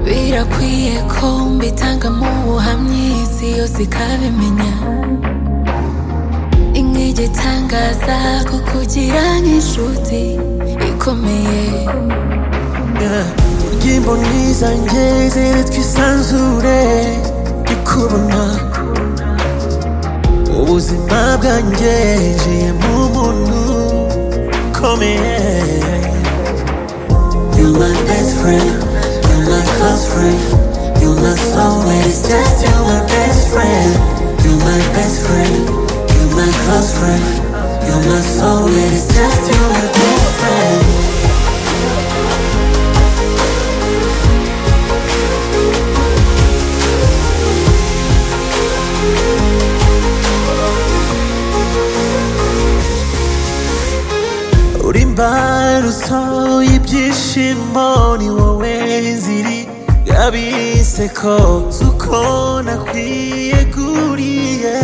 birakwiye ko mbitanga mu buhamyi isi yose ikabimenya itangaza kukugira nk'inshuti ikomeye urya imboni zanjye ziri twisanzure ndikubona ubuzima bwanjye njiye mu muntu ukomeye You're my best friend, you're my close friend, you're my soulmate, it's just you're my best friend, you're my best friend, you're my close friend, you're my soulmate, it's just you're my best friend. uri imbarutso y'ibyishimo ni wowe nziri y'abiseko si uko nakwiye kuriye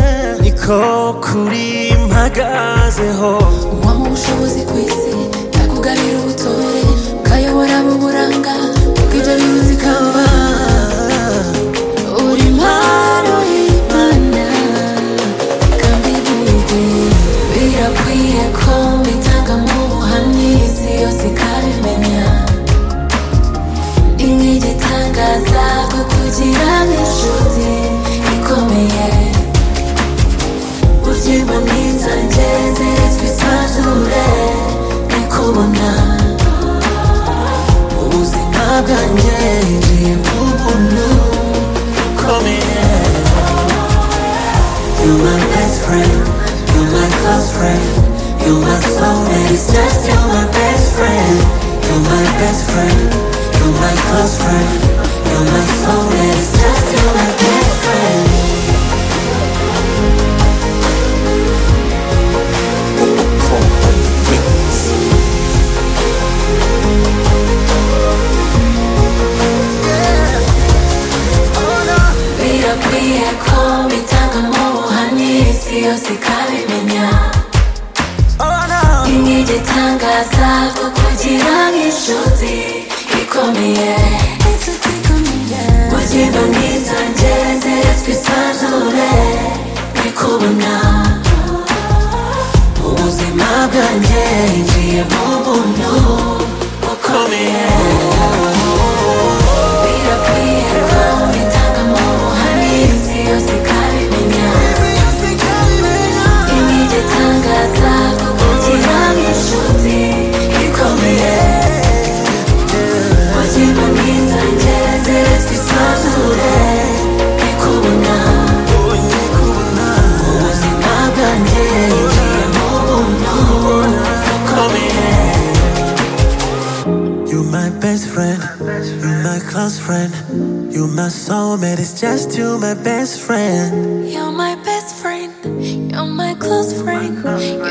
niko kuri mpagazeho uwama ubushobozi ku isi yakugarira ubutore ukayobora mu buranga bw'ibyo biruzi kamba uri impano y'imana kandi bwite birakwiye ko mbitanga mu buhamyi isi yose ikabimenya inka igitangaza ko kugira n'inshuti ikomeye Uzima nizanjye ziretswe isanzure Nikubona ubuzima bwanjye ngiye mu buntu bukomeye You're my best friend, you're my close friend, you're my soulmate, it's just you're my best friend, you're my best friend, you're my close friend, you're my soulmate, it's just you're my best friend. birakwiye ko bitanga mu buhamyi isi yose ikabimenya oh no inka igitangaza ko kugira nk'inshuti ikomeye Uzima nizanjye ziretswe isanzure Nikubona ubuzima bwanjye ngiye mu buntu bukomeye birakwiye ko bitanga mu buhamyi isi yose ikabimenya inka igitangaza ko kugira nk'inshuti ikomeye Uzima nizanjye ziretswe isanzure Nikubona ubuzima bwanjye ngiye mu buntu bukomeye You're my best friend, you're my close friend, you're my soulmate, it's just you my best friend. You're my best friend, you're my close friend,